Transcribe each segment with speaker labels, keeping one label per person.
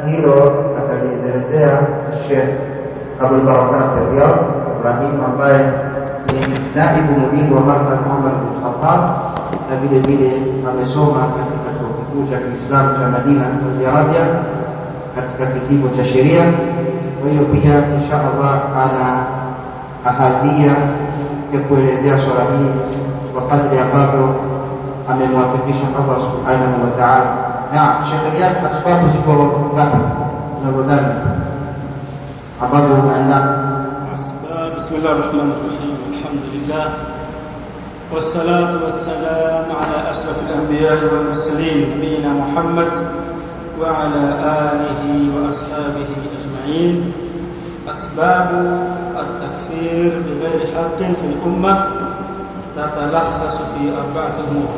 Speaker 1: hilo atalielezea Sheikh Abul Barakat Riyad Ibrahim ambaye ni naibu mudiri wa Markaz Umar bin Khattab na vile vile amesoma katika chuo kikuu cha Kiislamu cha Madina Saudi Arabia katika kitivo cha sheria. Kwa hiyo pia insha Allah ana ahadia ya kuelezea swala hili kwa kadri ambavyo amemwafikisha Allah subhanahu wa ta'ala. Na Sheikh Riyad, asbabu ziko ngapi unavyodhani ambazo umeandaa?
Speaker 2: أسباب بسم الله الرحمن الرحيم الحمد لله والصلاة والسلام على أشرف الأنبياء والمرسلين نبينا محمد وعلى آله وأصحابه أجمعين أسباب التكفير بغير حق في الأمة تتلخص في أربعة أمور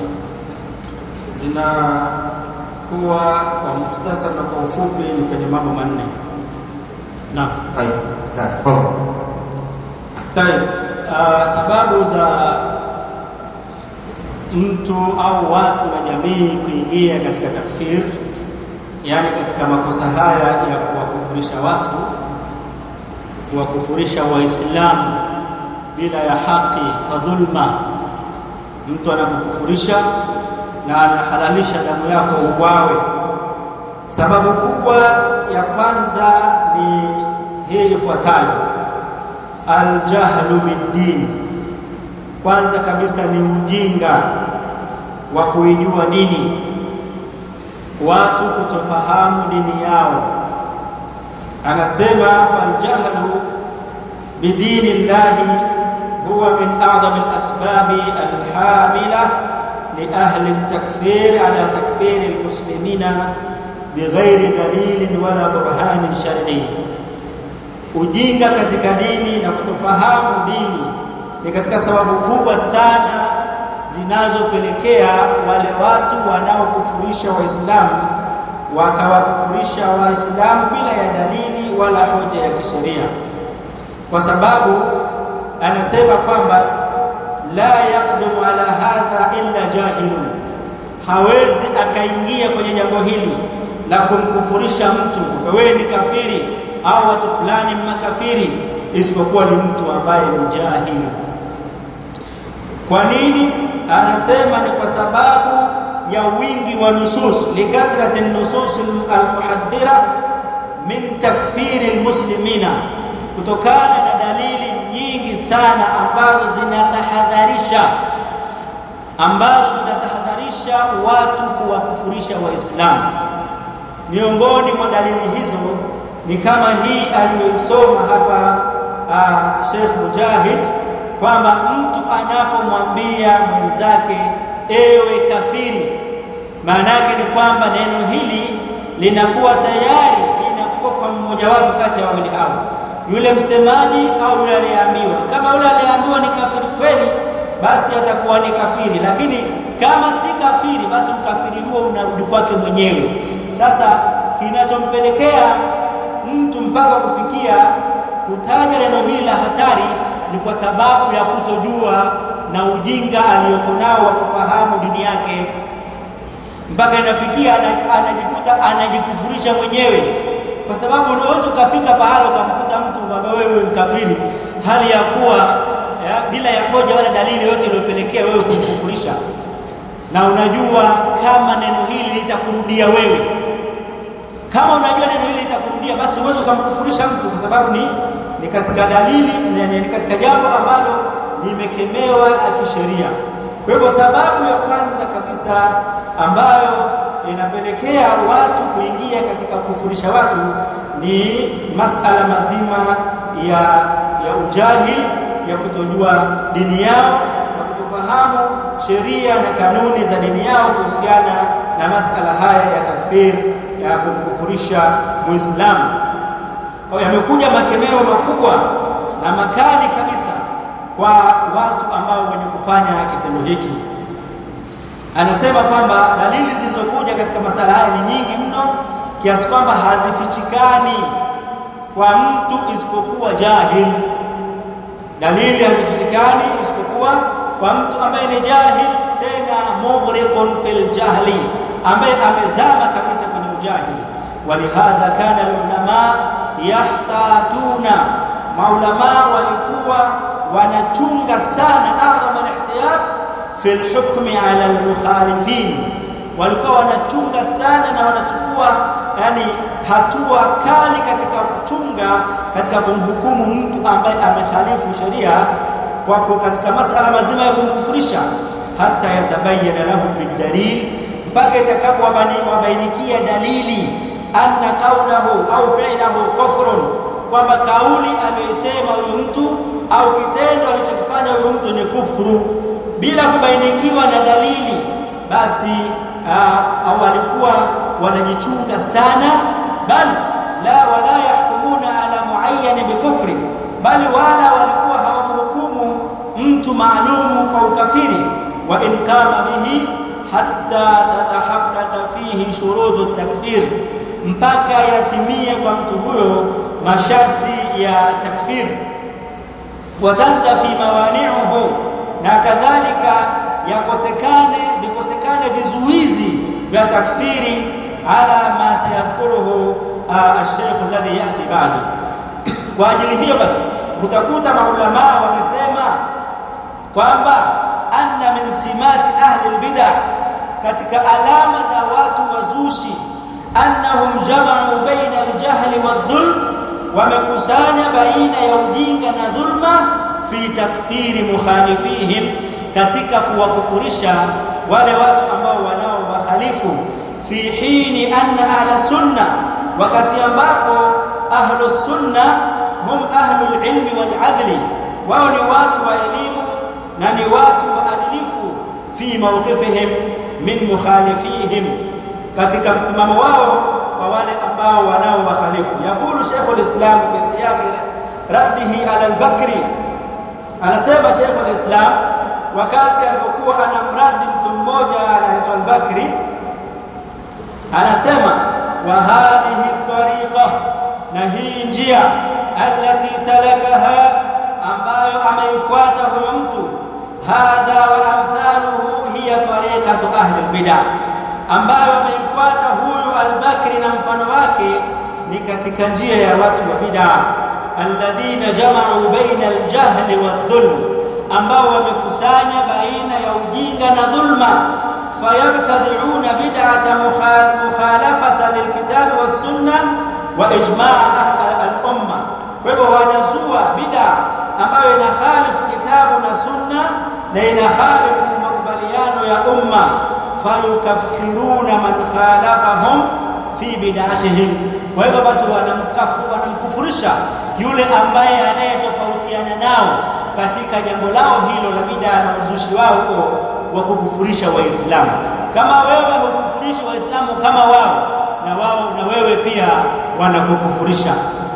Speaker 2: zinakuwa kwa mukhtasar na kwa ufupi ni kwenye mambo manne naam
Speaker 1: طيب لا تفضل
Speaker 2: Tayeb, uh, sababu za mtu au watu na jamii kuingia katika takfir, yani katika makosa haya ya kuwakufurisha watu, kuwakufurisha Waislamu bila ya haki kwa dhulma. Mtu anakukufurisha na anahalalisha damu yako uwawe. Sababu kubwa ya kwanza ni hii ifuatayo aljahlu biddin, kwanza kabisa ni ujinga wa kuijua dini, watu kutofahamu dini yao. Anasema faljahlu bidini llahi huwa min a'zami alasbabi alhamila liahli التكفير على تكفير المسلمين بغير دليل ولا برهان شرعي ujinga katika dini na kutofahamu dini ni katika sababu kubwa sana zinazopelekea wale watu wanaokufurisha Waislamu wakawakufurisha Waislamu bila ya dalili wala hoja ya kisheria, kwa sababu anasema kwamba la yaqdumu ala hadha illa jahilun, hawezi akaingia kwenye jambo hili la kumkufurisha mtu wewe ni kafiri au watu fulani makafiri isipokuwa ni mtu ambaye ni jahili. Kwa nini? Anasema ni kwa sababu ya wingi wa nusus, likathrati nusus almuhaddira min takfiri almuslimina, kutokana na dalili nyingi sana ambazo zinatahadharisha ambazo zinatahadharisha watu kuwakufurisha Waislamu. Miongoni mwa dalili hizo ni kama hii aliyoisoma hapa uh, Sheikh Mujahid kwamba mtu anapomwambia mwenzake ewe kafiri, maana yake ni kwamba neno hili linakuwa tayari linakuwa kwa mmoja wapo kati ya wawili hao, yule msemaji au yule aliyeambiwa. Kama yule aliyeambiwa ni kafiri kweli, basi atakuwa ni kafiri, lakini kama si kafiri, basi ukafiri huo unarudi kwake mwenyewe. Sasa kinachompelekea mtu mpaka kufikia kutaja neno hili la hatari ni kwa sababu ya kutojua na ujinga aliyoko nao wa kufahamu dini yake, mpaka inafikia anajikuta anajikufurisha mwenyewe, kwa sababu unaweza ukafika pahala ukamkuta mtu kwamba wewe ni kafiri, hali ya kuwa ya, bila ya hoja wala dalili yote iliyopelekea wewe kumkufurisha, na unajua kama neno hili litakurudia wewe kama unajua neno hili litakurudia, basi uweze ukamkufurisha mtu, kwa sababu ni ni katika dalili, ni katika jambo ambalo limekemewa kisheria. Kwa hivyo, sababu ya kwanza kabisa ambayo inapelekea watu kuingia katika kufurisha watu ni masala mazima ya ya ujahil, ya kutojua dini yao na kutofahamu sheria na kanuni za dini yao kuhusiana na masala haya ya takfir ya kumkufurisha Muislamu. Kwa yamekuja makemeo makubwa na makali kabisa kwa watu ambao wenye kufanya kitendo hiki. Anasema kwamba dalili zilizokuja katika masala haya ni nyingi mno kiasi kwamba hazifichikani kwa mtu isipokuwa jahil. Dalili hazifichikani isipokuwa kwa mtu ambaye ni jahil, tena mughriqun fil jahli, ambaye amezama kabisa kwenye ujahili. walihadha kana ulama yahtatuna maulama walikuwa wanachunga sana adham alihtiyat fi alhukmi ala almukhalifin walikuwa wanachunga sana na wanachukua yani hatua kali katika kuchunga katika kumhukumu mtu ambaye amekhalifu sheria kwako katika masala mazima ya kumkufurisha hata yatabayyana lahu bidalil mpaka itakapowabainikia dalili anna qawlahu au fi'lahu kufrun kwamba kauli aliyosema huyu mtu au kitendo alichokifanya huyu mtu ni kufuru bila kubainikiwa na dalili basi au walikuwa wanajichunga sana bal la wala yahkumuna ala muayyan bikufri bali wala walikuwa hawamhukumu mtu maalumu kwa ukafiri wa in qama bihi hatta tatahaqqaqa fihi shurutu takfir mpaka yatimie kwa mtu huyo masharti ya takfir watantafi mawani'uhu na kadhalika yakosekane vikosekane vizuizi vya takfiri ala ma sayadhkuruhu ash-shaykh alladhi yati ba'du kwa ajili hiyo basi utakuta maulama wamesema kwamba anna min simati ahli albid'ah katika alama za watu wazushi annahum jama'u baina aljahli wadhulm wamekusanya baina ya ujinga na dhulma fi takfiri mukhalifihim katika kuwakufurisha wale watu ambao wanao wahalifu fi hini anna ahla sunna wakati ambapo ahlu sunna hum ahlu alilmi wal adli wao ni watu wa elimu na ni watu waadilifu fi mawqifihim min mukhalifihim katika msimamo wao kwa wale ambao wanao wahalifu yakulu Sheikh al-Islam fi siyaq raddihi ala al-Bakri anasema Sheikh al-Islam wakati alipokuwa anamradi mtu mmoja anaitwa al-Bakri anasema wa hadhihi tariqa na hii njia allati salakaha ambayo ameifuata huyo mtu hadha wa amthaluhu hiya tariqatu ahli al-bid'ah ambayo ameifuata huyu al-Bakri na mfano wake ni katika njia ya watu wa bid'a alladhina jama'u baina al-jahli wadh-dhulm ambao wamekusanya baina ya ujinga na dhulma fayabtadi'una bid'ata mukhalafata lilkitabi was-sunnah wa ijma' al-umma kwa hivyo wanazua bid'a ambayo inakhalifu kitabu na sunna na inakhalifu makubaliano ya umma fayukaffiruna man khalafahum fi bid'atihim kwa hivyo basi wanamkafu wanamkufurisha yule ambaye anayetofautiana nao katika jambo lao hilo la bid'a na uzushi wao huo wa kukufurisha waislamu kama wewe hukufurisha waislamu kama wao na wao na wewe pia wanakukufurisha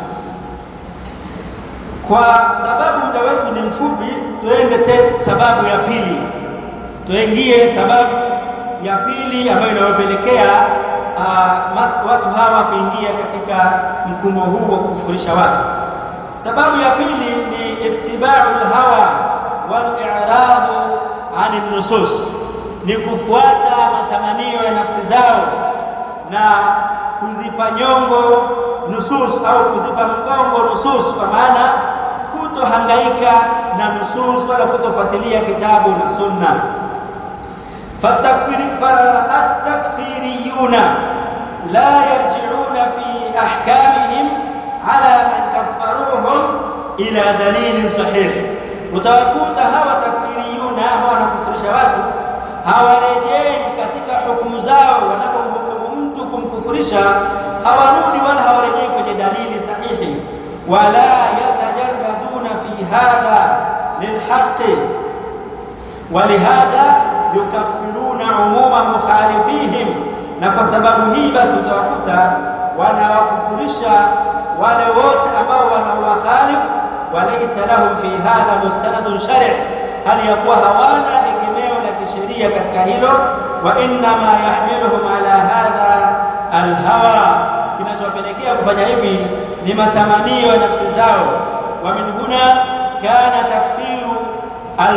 Speaker 2: kwa sababu muda wetu ni mfupi tuende te sababu ya pili tuingie sababu ya pili ambayo inayopelekea uh, watu hawa kuingia katika mkumbo huu wa kufurisha watu sababu ya pili ni ittiba'ul hawa wal i'radu 'anil nusus ni kufuata matamanio ya nafsi zao na kuzipa nyongo nusus au kuzipa mgongo nusus kwa maana kutohangaika na nusus wala kutofuatilia kitabu na sunna فالتكفير فالتكفيريون لا يرجعون في احكامهم على من كفروهم الى دليل صحيح utawakuta hawa takfiriyuna ambao wanakufurisha watu hawarejei katika hukumu zao wanapomhukumu mtu kumkufurisha hawarudi wala hawarejei kwenye dalili sahihi wala yatajarraduna fi hadha lilhaqi ولهذا yukaffiruna umuma mukhalifihim na kwa sababu hii basi utawakuta wanawakufurisha wale wote ambao wanawakhalifu walaysa lahum fi hadha mustanadun shari' hali ya kuwa hawana egemeo la kisheria katika hilo wa inna ma yahmiluhum ala hadha alhawa kinachowapelekea kufanya hivi ni matamanio ya nafsi zao wa min huna kana takfiru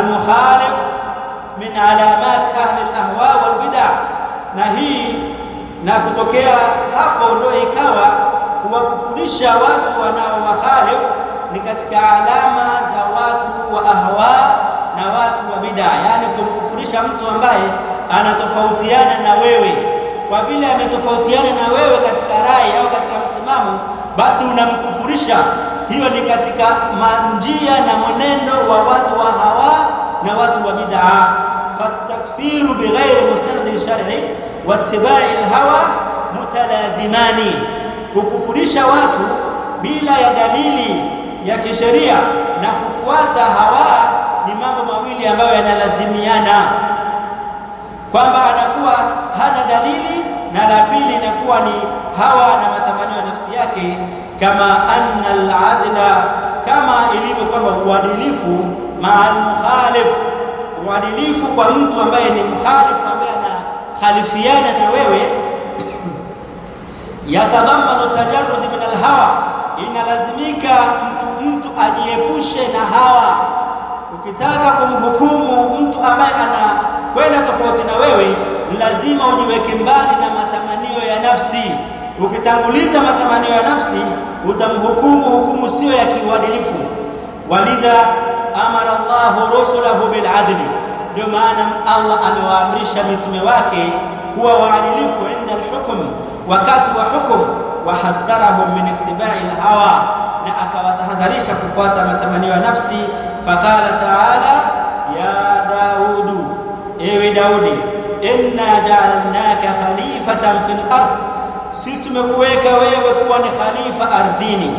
Speaker 2: almukhalif min alamat ahli alahwa walbid'a na hii na kutokea hapo ndio ikawa kuwakufurisha watu wanaowahalifu ni katika alama za watu wa ahwa na watu wa bid'a yani kumkufurisha mtu ambaye anatofautiana na wewe kwa vile ametofautiana na wewe katika rai au katika msimamo basi unamkufurisha hiyo ni katika njia na mwenendo wa watu wa hawa na watu wa bid'a fatakfiru bighairi mustanad shar'i wattiba'i alhawa mutalazimani kukufurisha watu bila ya dalili ya kisheria na kufuata hawa ni mambo mawili ambayo yanalazimiana kwamba anakuwa hana dalili na la pili inakuwa ni hawa na matamanio ya nafsi yake kama anna al-adla kama ilivyo kwamba uadilifu ma'al mukhalif uadilifu kwa mtu ambaye ni mkhalifu ambaye anakhalifiana na wewe yatadhamanu tajarrud min al-hawa inalazimika mtu mtu ajiepushe na hawa ukitaka kumhukumu mtu ambaye ana kwenda tofauti na wewe lazima ujiweke mbali na matamanio ya nafsi ukitanguliza matamanio ya nafsi utamhukumu hukumu sio ya kiuadilifu walidha amara Allah rusulahu bil adli ndio maana Allah amewaamrisha mitume wake kuwa waadilifu inda al-hukm wakati wa hukum wahadharahum min ittiba'i al-hawa na akawatahadharisha kufuata matamanio ya nafsi faqala ta'ala ya daudu ewe daudi inna ja'alnaka khalifatan fil ard sisi tumekuweka wewe kuwa ni khalifa ardhini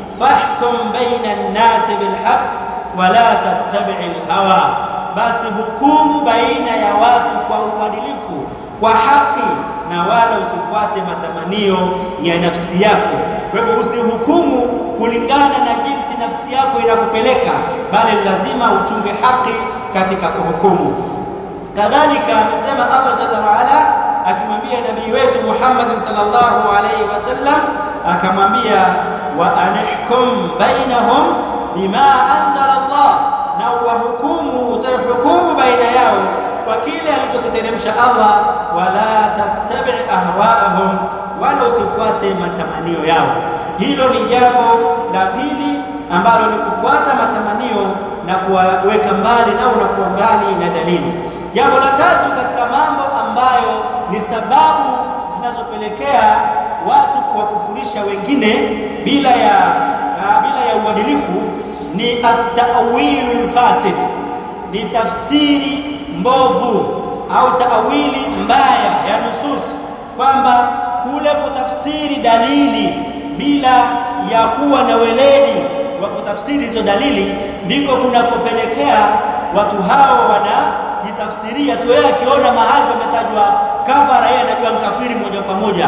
Speaker 2: fahkum baina an-nas bil haqq wa la tattabi' al-hawa basi hukumu baina ya watu kwa uadilifu kwa haki na wala usifuate matamanio ya nafsi yako kwa hivyo usihukumu kulingana na jinsi nafsi yako inakupeleka bali lazima uchunge haki katika kuhukumu kadhalika amesema Allah jalla waala akimwambia nabii wetu Muhammad sallallahu alaihi wasallam akamwambia wa anihkum bainahum bima anzala Allah na wahukumu utahukumu baina yao kwa kile alichokiteremsha Allah wala tattabi ahwaahum wala usifuate matamanio yao hilo ni jambo la pili ambalo ni kufuata matamanio na kuwaweka mbali nao na kuwa mbali na dalili jambo la tatu katika mambo ambayo ni sababu zinazopelekea watu kuwakufurisha wengine bila ya uh, bila ya uadilifu ni at-ta'wilul fasid ni tafsiri mbovu au taawili mbaya ya nusus kwamba kule kutafsiri dalili bila ya kuwa na weledi wa kutafsiri hizo dalili ndiko kunakopelekea watu hao wanajitafsiria tu yeye akiona mahali pametajwa kafara yeye anajua mkafiri moja kwa moja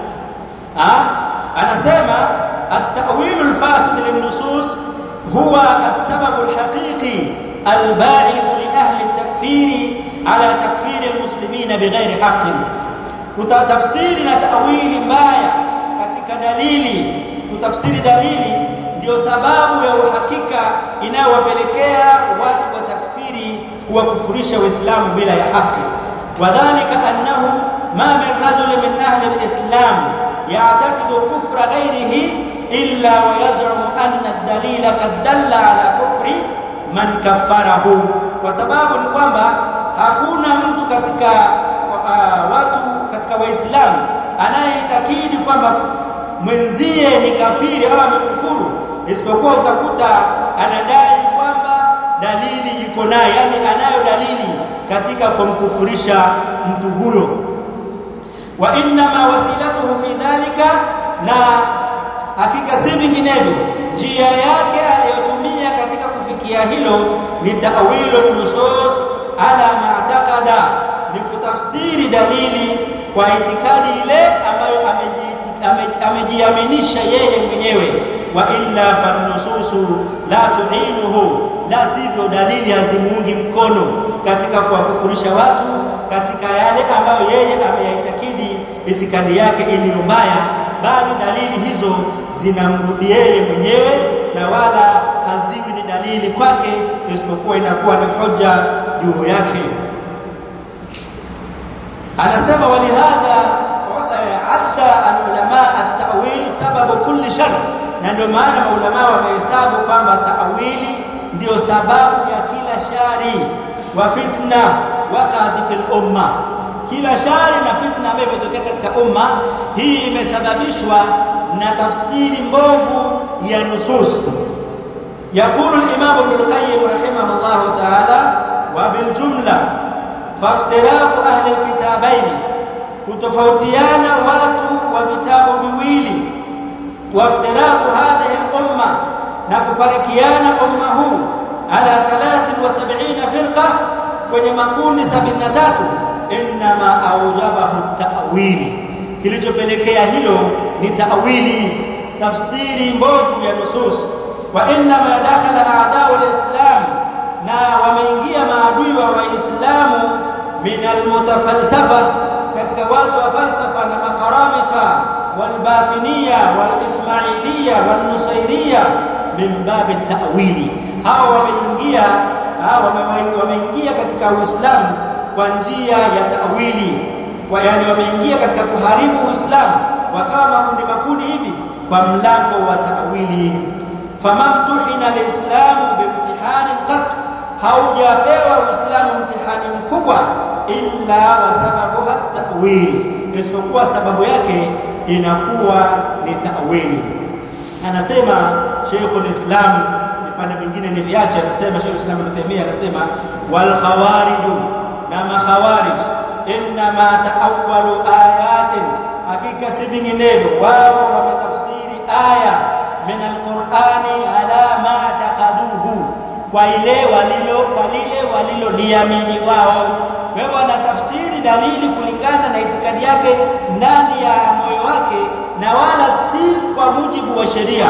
Speaker 2: ha? anasema at-ta'wil al-fasid lin-nusus huwa as-sabab al-haqiqi al-ba'id li ahli at-takfir ala takfir al-muslimin bighairi haqqin kutafsiri na ta'wili mbaya katika dalili kutafsiri dalili ndio sababu ya uhakika inayowapelekea watu wa takfiri kuwakufurisha Uislamu bila ya haki wadhālika annahu ma min rajul min ahli al-islam ya'taqidu kufra ghayrihi illa wa yaz'umu anna ad-dalila qad dalla ala kufri man kaffarahu kwa sababu ni kwamba hakuna mtu katika uh, watu katika waislamu anayeitakidi kwamba mwenzie ni kafiri au amekufuru isipokuwa utakuta anadai kwamba dalili iko naye yani anayo dalili katika kumkufurisha mtu huyo wa inma wasilatuhu fi dhalika na hakika si vinginevyo njia yake aliyotumia katika kufikia hilo ni ta'wilu nusus ala ma'taqada ni kutafsiri dalili kwa itikadi ile ambayo amejiaminisha yeye mwenyewe wa illa fannususu la tu'inuhu la sivyo dalili hazimuungi mkono katika kuwakufurisha watu katika yale ambayo yeye ameyaitakidi itikadi yake iliyo mbaya bali dalili hizo zinamrudi yeye mwenyewe na wala haziwi ni dalili kwake isipokuwa inakuwa ni hoja juu yake anasema walihadha kulli shar na ndio maana maulama wamehesabu kwamba taawili ndio sababu ya kila shari wa fitna waqati fil umma kila shari na fitna ambayo imetokea katika umma hii imesababishwa na tafsiri mbovu ya nusus يقول الإمام ابن القيم رحمه الله تعالى وبالجملة فافتراق أهل الكتابين كتفوتيانا واتوا وبتاب بويلي وافتراق هذه الأمة نكفركيانا أمه على ثلاث وسبعين فرقة kwenye makundi 73 inma aujabahu ta'wil kilichopelekea hilo ni ta'wili tafsiri mbovu ya nusus wa inma dakhala a'da'u al-islam na wameingia maadui wa waislamu min al-mutafalsafa katika watu wa falsafa na makaramita والباطنيه والاسماعيليه والنصيريه من باب التاويل hao wameingia wameingia katika Uislamu kwa njia ya tawili kwa yani wameingia katika kuharibu Uislamu wakawa makundi makundi hivi kwa mlango wa tawili famamtuhina alislamu bimtihani qat haujapewa Uislamu mtihani mkubwa illa wa sababuha tawili isipokuwa sababu yake inakuwa ni tawili anasema Sheikhul Islam vipande vingine ni viache anasema Sheikh Islam Ibn Taymiyyah anasema wal khawarij na makhawarij inma taawwalu ayatin hakika si vinginevyo wao wametafsiri aya min alqur'ani ala ma taqaduhu kwa ile walilo kwa lile waliloliamini wao kwa hivyo wanatafsiri dalili kulingana na itikadi yake ndani ya moyo wake na wala si kwa mujibu wa sheria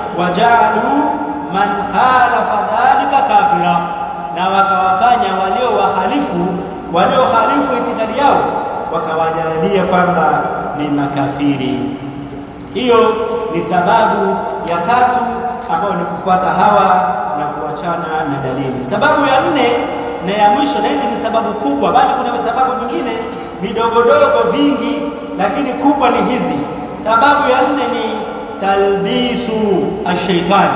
Speaker 2: wajalu man khalafa dhalika kafira na wakawafanya walio wahalifu walio halifu itikadi yao wakawajalia kwamba ni makafiri hiyo ni sababu ya tatu ambayo ni kufuata hawa na kuachana na dalili sababu ya nne na ya mwisho na hizi ni sababu kubwa bali kuna sababu nyingine vidogodogo vingi lakini kubwa ni hizi sababu ya nne ni talbisu ash-shaytani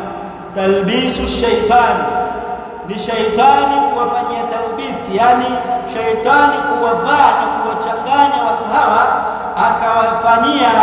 Speaker 2: talbisu shaitani ni shaitani kuwafanyia talbisi yani shaitani kuwavaa na kuwachanganya watu hawa akawafanyia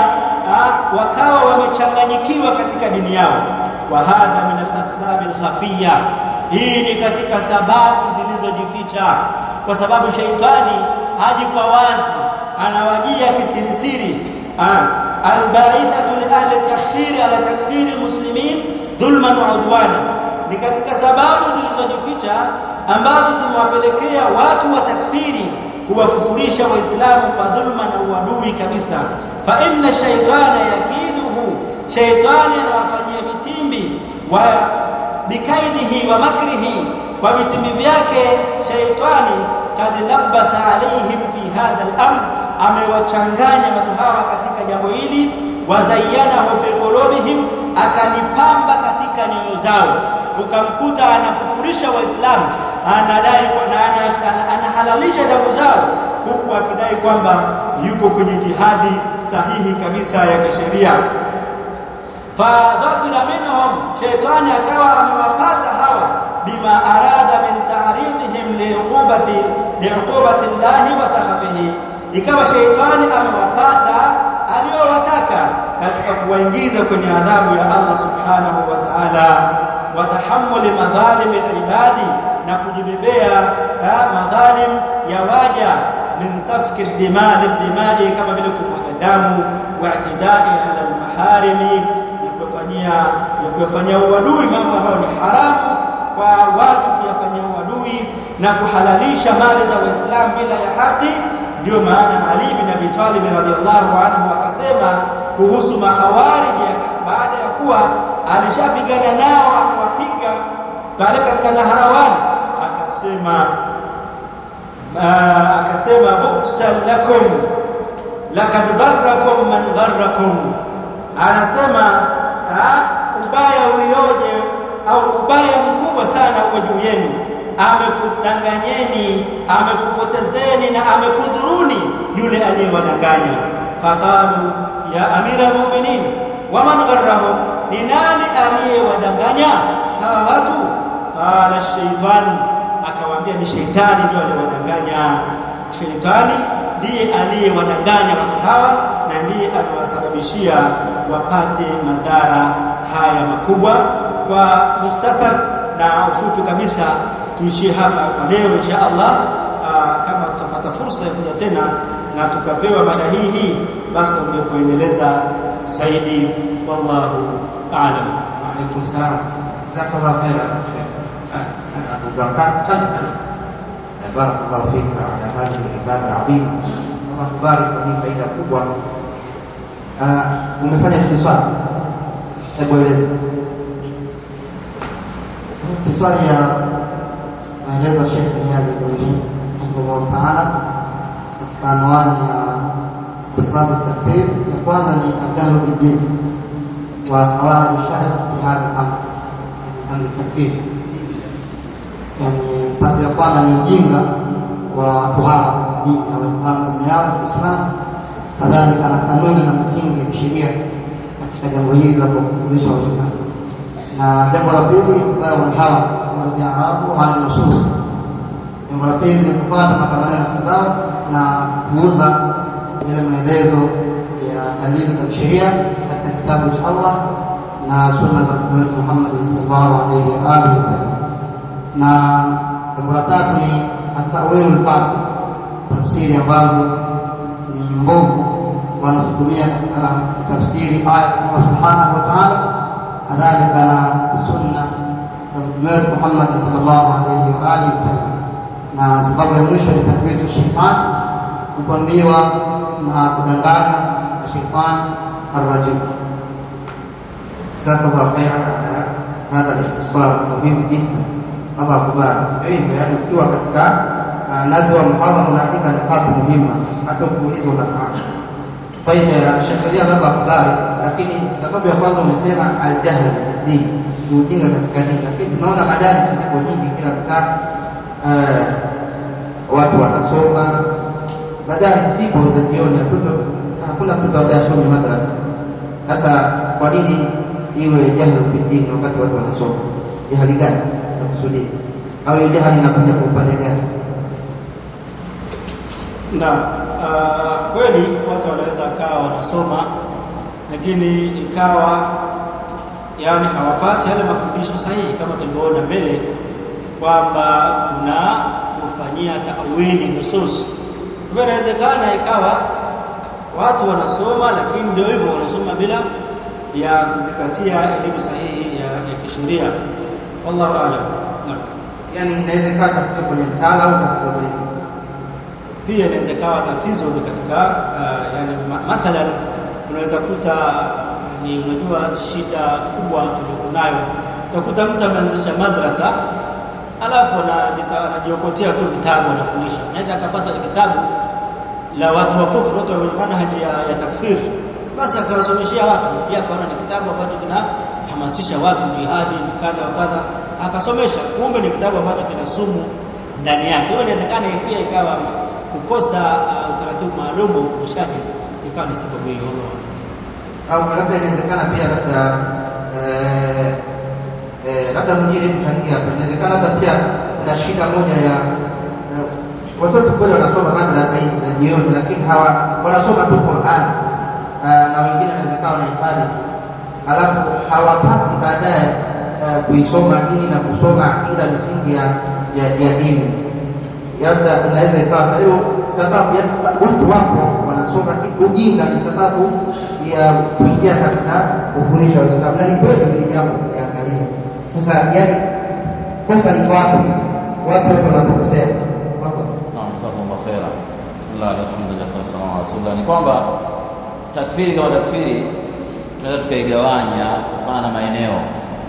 Speaker 2: wakawa wamechanganyikiwa katika dini yao wa hadha min al-asbab al-khafiyya hii ni katika sababu zilizojificha kwa sababu shaitani haji kwa wazi anawajia kisirisiri al-ba'ithatu li ahli at-takfir ala takfir al-muslimin dhulman wa udwana ni katika sababu zilizojificha ambazo zimewapelekea watu wa takfiri kuwakufurisha waislamu kwa dhulma na uadui kabisa fa inna shaytana yakiduhu shaytani anawafanyia vitimbi wa bikaidihi wa makrihi kwa vitimbi vyake shaytani kad labasa alaihim fi hadha al-amr amewachanganya watu hawa katika jambo hili wazayyanahu fi qulubihim akalipamba katika nyoyo zao ukamkuta anakufurisha waislamu anadai na anahalalisha damu zao huku akidai kwamba yuko kwenye jihadi sahihi kabisa ya kisheria fadhabira minhum shaytani akawa amewapata hawa bima arada min ta'ridihim liuqubati liuqubati llahi wa sakhatihi ikawa shaytani amewapata aliyowataka katika kuwaingiza kwenye adhabu ya Allah subhanahu wa ta'ala wa tahammuli madhalim ibadi na kujibebea madhalim ya waja min safki dimani dimai kama vile kumwaga damu wa i'tidai ala almaharimi na kufanyia na kufanyia uadui mambo ambayo ni haramu kwa watu kuyafanyia uadui na kuhalalisha mali za waislamu bila ya haki ndio maana Ali bin Abi Talib radhiallahu anhu akasema kuhusu mahawarij baada ya kuwa alishapigana nao amewapiga pale katika Naharawan akasema akasema buksan lakum lakad dharrakum man dharrakum anasema ubaya ulioje au ubaya mkubwa sana uko juu yenu amekudanganyeni amekupotezeni na amekudhuruni yule aliyewadanganya faqalu ya amira almu'minin waman gharrahum ni nani aliyewadanganya hawa watu qala shaytanu akawaambia ni sheitani ndio aliyewadanganya sheitani ndiye aliyewadanganya watu hawa na ndiye aliwasababishia wapate madhara haya makubwa kwa mukhtasar na ufupi kabisa tuishie hapa kwa leo insha Allah aa, kama tutapata fursa ya kuja tena na tukapewa mada hii hii basi tutakuja kuendeleza zaidi wallahu a'lam
Speaker 1: وعليكم السلام جزاك الله خيرا شيخ ابو بركات بارك الله فيك على هذه العباده العظيمه الله تبارك وفي faida kubwa umefanya ikhtisar hebu eleza
Speaker 3: ikhtisari ya maelezo ya Sheikh Riyad Ibrahim rahimahullah taala katika anwani ya asbabu takfir ya kwanza ni adahru bidin wa qawaid shari fi hadha al-amr amr takfir yani sababu ya kwanza ni ujinga wa watu hawa katika dini na waifahamu dini yao ya Kiislamu kadhalika na kanuni na msingi ya kisheria katika jambo hili la kuwakufurisha Waislamu na jambo la pili itibau alhawa waljarabu ala nusus jambo la pili ni kufuata matamanio ya nafsi zao na kuuza ile maelezo ya dalili za sheria katika kitabu cha Allah na sunna za Mtume wetu Muhammad sallallahu alaihi wa alihi wasallam na jambo la tatu ni atawilu lbasil tafsiri ambazo ni mbovu wanazotumia katika tafsiri aya ya Allah subhanahu wa ta'ala kadhalika na sunna za mtume wetu Muhammad sallallahu alaihi wa alihi wasallam. Na sababu ya mwisho ni takwitu shetani, kupambiwa na kudanganywa na shetani arrajim.
Speaker 1: جزاك الله خيرا على هذا الاختصار المهم جدا الله kubariki hivyo yani ukiwa katika nadhi wa muhadhara unaandika nukatu muhimu hata ukiulizwa unafahamu faida ya sheria labda kudari lakini sababu ya kwanza umesema aljahl fi din ni ujinga katika dini lakini tunaona madarisi ziko nyingi kila mtaa watu wanasoma madarisi zipo za jioni watoto hakuna mtoto ambaye asomi madrasa sasa kwa nini iwe jahlu fi din wakati watu wanasoma jahali gani nakusudia au hiyo jahali inakuja kwa upande gani
Speaker 2: na uh, kweli watu wanaweza kawa wanasoma lakini ikawa yani hawapati yale mafundisho sahihi kama tulivyoona mbele kwamba kuna kufanyia tawili nusus kwa inawezekana ikawa watu wanasoma lakini ndio hivyo wanasoma bila ya kuzingatia elimu sahihi ya, ya kisheria wallahu aalam naam
Speaker 1: yani inawezekana tatizo kwenye mtaala au tatizo kwenye
Speaker 2: pia inaweza kawa tatizo ni katika uh, yani ma mathalan unaweza kuta ni unajua shida kubwa tuliokuwa nayo utakuta mtu ameanzisha madrasa alafu anajiokotea tu vitabu anafundisha naweza akapata kitabu la watu wa kufuru watu wenye manhaji ya, ya takfir basi akawasomeshia watu pia akaona ni kitabu ambacho kinahamasisha watu jihadi kadha wa kadha akasomesha kumbe ni kitabu ambacho kina sumu ndani yake hiyo inawezekana pia ikawa kukosa uh, utaratibu maalum wa ufundishaji ikawa ni sababu hiyo
Speaker 1: au labda inawezekana pia labda eh, eh, labda mwingine kuchangia hapa inawezekana labda pia kuna shida moja ya eh, watoto kweli wanasoma madrasa hizi za jioni lakini hawa wanasoma tu Qur'an uh, na wengine inawezekana wanahifadhi tu alafu hawapati baadaye uh, kuisoma dini na kusoma akida misingi ya, ya, ya dini labda inaweza ikawa sa- hiyo sababu ya watu wako wanasoma ujinga ni sababu ya kuingia katika kufundisha Waislamu, na ni kweli hili jambo tukiangalia sasa, yani kosa liko wapi? Watu wote wanapokosea wako
Speaker 4: Naam, jazakumullah khaira. Bismillah, alhamdulillah, sallallahu alaihi wasallam. Ni kwamba takfiri kama takfiri tunaweza tukaigawanya kutokana na maeneo.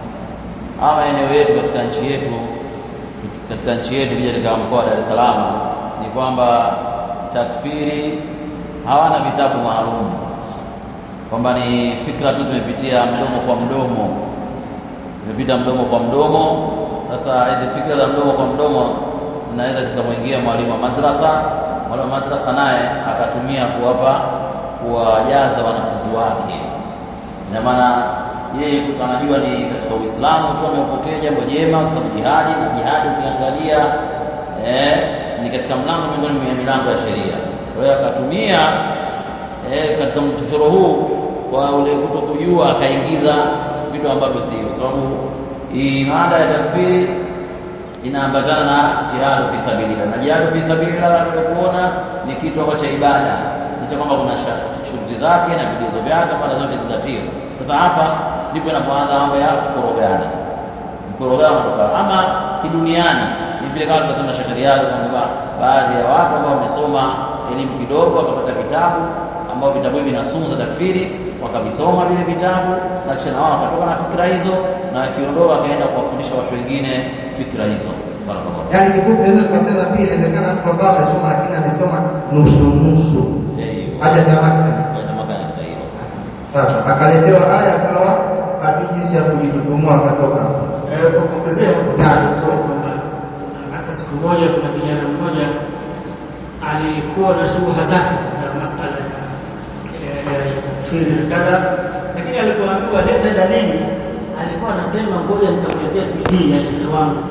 Speaker 4: Haya maeneo yetu katika nchi yetu katika nchi yetu kija katika mkoa wa Dar es Salaam ni kwamba takfiri hawana vitabu maalum, kwamba ni fikra tu zimepitia mdomo kwa mdomo, zimepita mdomo kwa mdomo. Sasa hizi fikra za mdomo kwa mdomo zinaweza zikamwingia mwalimu wa madrasa, mwalimu wa madrasa naye akatumia kuwapa kuwajaza wanafunzi wake. ina maana yeye anajua ni katika Uislamu tu ameupokea jambo jema kwa sababu jihadi na jihadi ukiangalia eh, ni katika mlango miongoni mwa milango ya sheria. Kwa hiyo akatumia eh, katika mchochoro huu kwa ule kuto kujua akaingiza vitu ambavyo sio, kwa sababu hii mada ya takfiri inaambatana na jihadu fi sabilillah, na jihadu fi sabilillah tuliokuona ni kitu ambacho cha ibada, licha kwamba kuna shuruti zake na vigezo vyake, mara zote zingatiwe. Sasa hapa ndipo inapoanza mambo ya kukorogana, mkorogano kutoka ama kiduniani. Ni vile kama tunasema shakariazi kwamba baadhi ya watu ambao wamesoma elimu kidogo wakapata vitabu ambao vitabu hivi vina sumu za takfiri, wakavisoma vile vitabu na kisha na wao wakatoka na fikra hizo, na wakiondoka wakaenda kuwafundisha watu wengine fikra hizo. Barakallahu.
Speaker 1: Yaani kifupi naweza tukasema pia inawezekana mtu ambaye amesoma lakini amesoma nusu nusu,
Speaker 4: Eh,
Speaker 1: haja tamaka.
Speaker 4: Kwenda maka katika hilo.
Speaker 1: Sasa akaletewa aya akawa hajui jinsi ya kujitutumua akatoka.
Speaker 2: Eh, kwa kuongezea hapo tano tu kwamba hata siku moja kuna kijana mmoja alikuwa na shubha zake za masala ya ya takfiri na kadha, lakini alipoambiwa leta dalili, alikuwa anasema ngoja nitakuletea CD ya shehe wangu,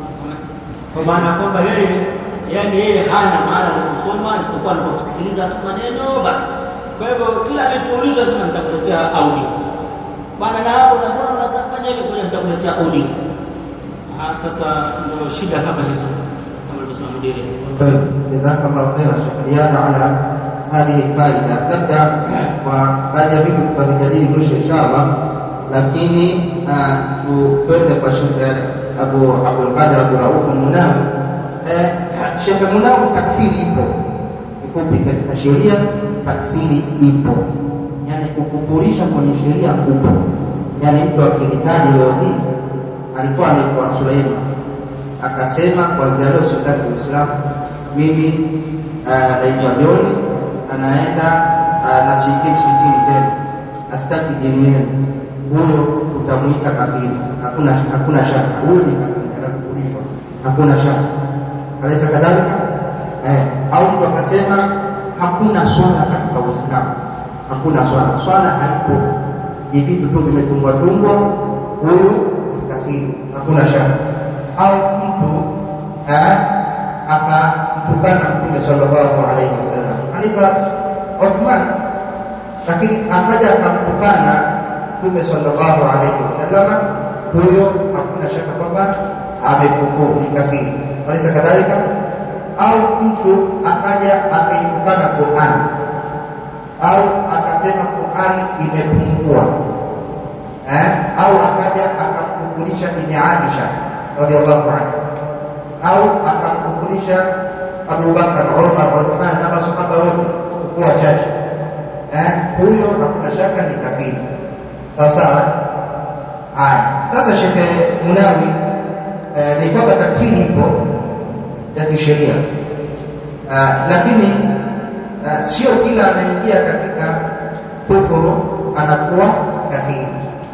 Speaker 2: kwa maana ya kwamba yeye yani yeye hana maana ya kusoma isipokuwa ni kwa kusikiliza tu maneno basi. Kwa hivyo kila alichoulizwa sema nitakuletea audio bwana, na hapo na mbona unafanya hivyo? Ngoja nitakuletea audio. Ah, sasa ndio shida kama hizo kama alivyosema mdiri.
Speaker 1: طيب جزاك الله خيرا شيخ رياض على هذه الفائدة نبدأ وبعد ya vitu tutavijadili mwisho inshallah lakini tuende kwa Sheikh Abu Abdul Qadir Abu Rauf Munawi Eh, Sheikh Munawi takfiri ipo kifupi katika sheria takfiri ipo yani kukufurisha kwenye sheria upo yani mtu akihitaji leo hii alikuwa anaitwa Suleiman akasema kwanzia leo sitaki Uislamu, mimi ah, naitwa John, anaenda ah, na siingii msikitini tena, nasitaki dini yenu, huyo utamwita kafiri, hakuna hakuna shaka, huyo ni kafiri, anakufurishwa, hakuna shaka. Alaysa kadhalika? Eh, au mtu akasema hakuna swala katika Uislamu, hakuna swala, swala haipo, ni vitu tu vimetungwa tungwa, huyo ni kafiri, hakuna shaka au mtu eh, akamtukana Mtume sallallahu alaihi wasallam alipa Uthman, lakini akaja akamtukana Mtume sallallahu alaihi wasallam, huyo hakuna shaka kwamba amekufuru, ni kafiri. Walisa kadhalika, au mtu akaja akaitukana Qur'an au akasema Qur'ani imepungua eh, au akaja akamkufurisha Bibi Aisha radhiallahu anhu au akamkufurisha Abu Bakar, Umar, Uthman na masahaba wote kuwa wachache eh, huyo hakuna shaka ni kafiri. Sawa sawa. Haya, sasa Shekhe Munawi eh, ni kwamba takfiri ipo ya kisheria eh, lakini eh, sio kila anaingia katika kufuru anakuwa kafiri.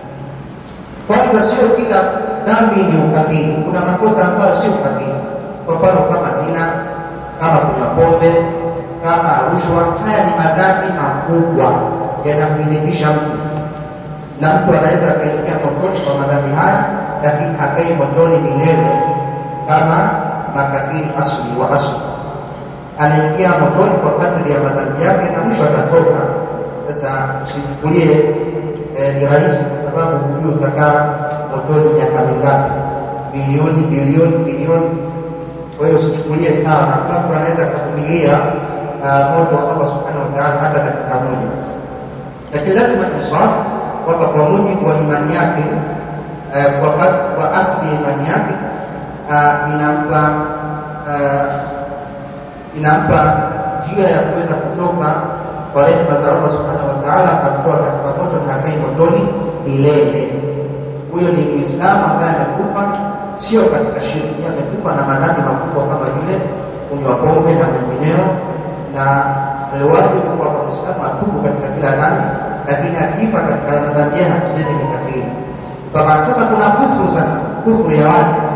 Speaker 1: Kwanza sio kila dhambi ni ukafiri. Kuna makosa ambayo sio ukafiri, kwa mfano kama zina, kama kunywa pombe, kama rushwa. Haya ni madhambi makubwa yanamhilikisha mtu, na mtu anaweza akaingia motoni kwa madhambi haya, lakini hakai motoni milele kama makafiri asli wa asli. Anaingia motoni kwa kadri ya madhambi yake, na mwisho atatoka. Sasa usichukulie eh, ni rahisi kwa sababu hujui utakaa motoni miaka mingapi, bilioni bilioni bilioni. Kwa hiyo usichukulie sawa, na kuna mtu anaweza kuvumilia uh, moto wa Allah subhanahu wa ta'ala hata dakika moja, lakini lazima insaf kwamba kwa mujibu wa imani yake uh, kwa, kwa asli ya imani yake uh, inampa uh, inampa njia ya kuweza kutoka kwa rehema za Allah subhanahu wa ta'ala, akamtoa katika moto na hakai motoni milele. Huyo ni Muislamu ambaye amekufa sio katika shirki, amekufa na madhambi makubwa kama vile kunywa pombe na mengineo, na alwajibu kwamba Muislamu atubu katika kila dhambi, lakini akifa katika madhambi yake hatusemi ni kafiri. Kwa sasa kuna kufuru, sasa kufuru ya wazi